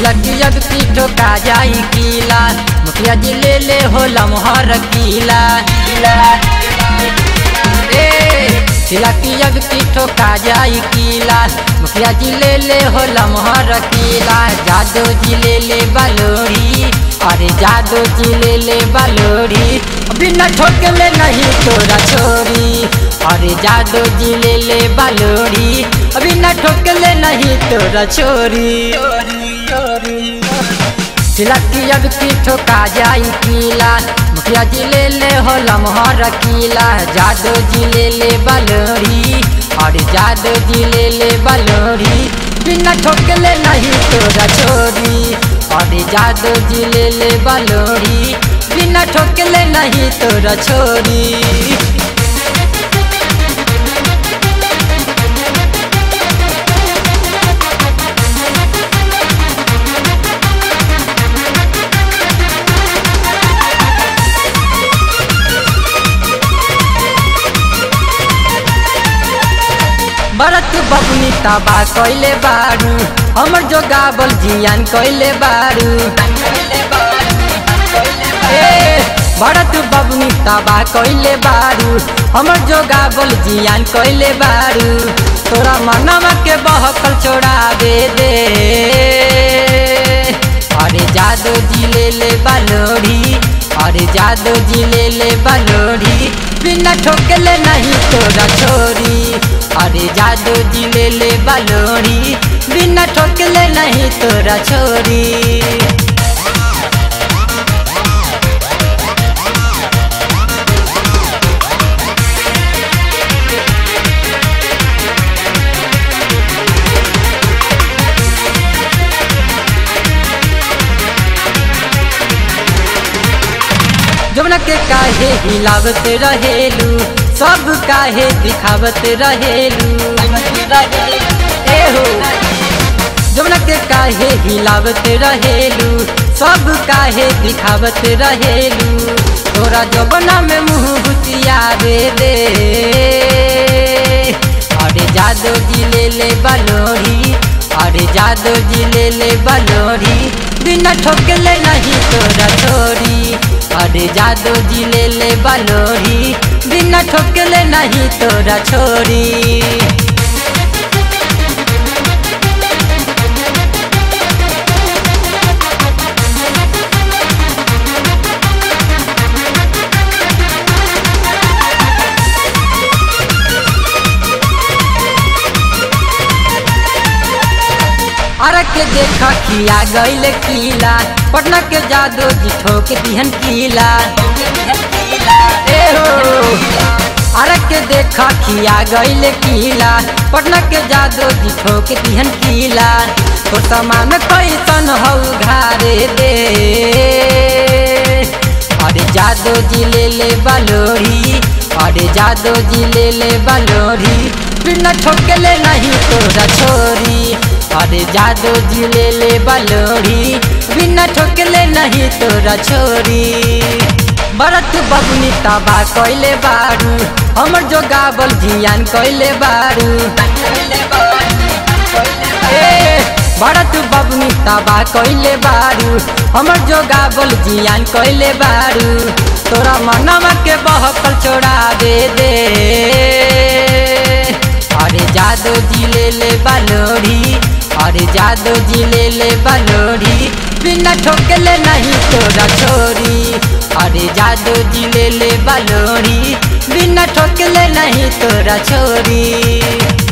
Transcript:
तिलक जब की ठोका जाई कीला मुखिया जी ले ले हो लमहर कीला ए तिलक जब की ठोका जाई कीला मुखिया जी ले ले हो लमहर कीला जादो जी ले ले बलोरी अरे जादो जी ले ले बलोरी बिना ठोकले नहीं तोरा छोरी अरे जादो जी ले ले बलोरी बिना ठोकले नहीं तोरा छोरी तिलकी जब की ठोका जाई कीला मुखिया जी ले ले हो लमहर कीला जादो जी ले ले बलोरी और जादो जी ले ले बलोरी बिना ठोकले नहीं तोरा छोरी और जादो जी ले ले बलोरी बिना ठोकले नहीं तोरा छोरी भरत बबुनी तबा कैले बारू हमर जो गावल जियान कैले बारू ए भरत बबुनी तबा कैले बारू हमर जो गावल जियान कैले बारू तोरा मनवा के बहकल छोड़ावे दे अरे जादो जी ले ले बलोरी अरे जादो जी ले ले बलोरी बिना ठोकले नहीं तोरा छोरी अरे जादो जी ले ले बलोरी बिना ठोकले नहीं तोरा छोरी जमुना के काहे हिलावत रहेलू सब काहे दिखावत रहेलू ए हो जमुना के काहे हिलावत रहेलू सब काहे दिखावत रहेलू तोरा जबना में मुँह बुतियावे दे अरे जादो जी ले ले बलोरी अरे जादो जी ले ले बलोरी बिना ठोकले नहीं तोरा छोरी अरे जादो जी ले ले बलोरी बिना ठोकले नहीं तोरा छोरी अरे के देखा किया गईल किला पटना के जादो जी ठोक दिहन किला ए हो अरे के देखा किया गईल किला पटना के जादो जी ठोक दिहन किला तो सामान कैसन हौ घारे दे अरे जादो जी ले ले बलोरी अरे जादो जी ले ले बलोरी बिना ठोकले नहीं तोरा छोरी अरे जादो जी ले ले बलोरी बिना ठोकले नहीं तोरा छोरी भरत बबुनी तबा कैले बारू हमर जो गावल जियान कैले बारू ए भरत बबुनी तबा कैले बारू हमर जो गावल जियान कैले बारू तोरा मनवा के बहकल छोड़ावे दे अरे जादो जी ले ले बलोरी अरे जादो जी ले ले बलोरी बिना ठोकले नहीं तोरा छोरी अरे जादो जी ले ले बलोरी बिना ठोकले नहीं तोरा छोरी